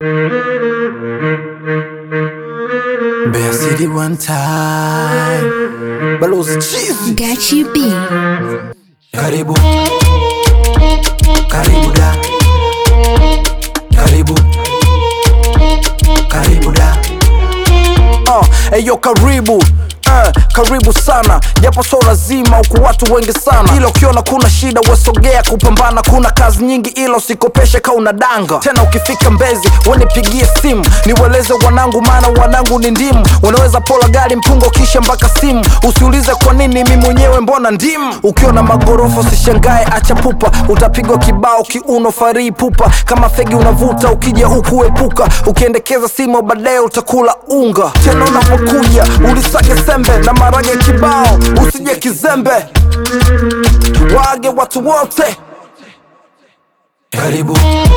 Mbeya City one time. Balozi Chizi. Gachi B. Karibu. Karibu da. Karibu. Karibu da. Uh, eyo karibu uh, karibu sana japo so lazima huku watu wengi sana ila ukiona kuna shida wesogea kupambana kuna kazi nyingi ila usikopeshe ka una danga tena ukifika mbezi wenipigie simu niweleze wanangu maana wanangu ni ndimu wanaweza pola gari mpungo kisha mpaka simu usiulize kwa nini mi mwenyewe mbona ndimu ukiona magorofa usishangae acha pupa utapigwa kibao kiuno farii pupa kama fegi unavuta ukija huku epuka ukiendekeza simu baadaye utakula unga tena unapokuja ulisage sembe na marage kibao usije kizembe waage watu wote karibu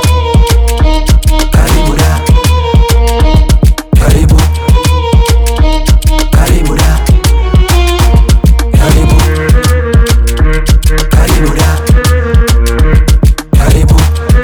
karibu da karibu karibu da karibu karibu da karibu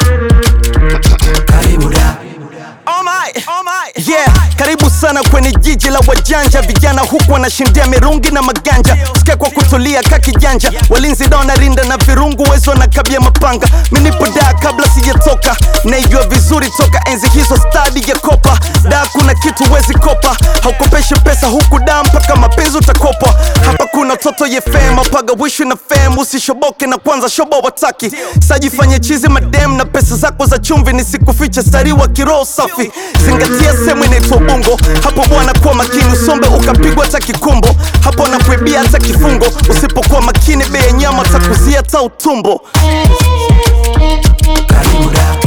karibu da Oh my, oh my. Yeah, karibu sana kwenye jiji la wajanja vijana huku wanashindia mirungi na maganja sikia kwa kutulia ka kijanja walinzi da wanarinda na virungu wezo na kabia mapanga minipo daa kabla sijatoka naijua vizuri toka enzi hizo stadi ya kopa da kuna kitu wezi kopa haukopeshi pesa huku da mpaka mapenzi utakopa hapa kuna toto ye fem apaga wishu na fem usishoboke na kwanza shobo wataki sajifanye chizi madem na pesa zako za chumvi nisikufiche stari wa kiroho safi zingatia sehemu inaitwa ubungo hapo bwana kuwa makini usombe ukapigwa hata kikumbo hapo nakuibia hata kifungo usipokuwa makini bei ya nyama takuzia hata utumbo karibu da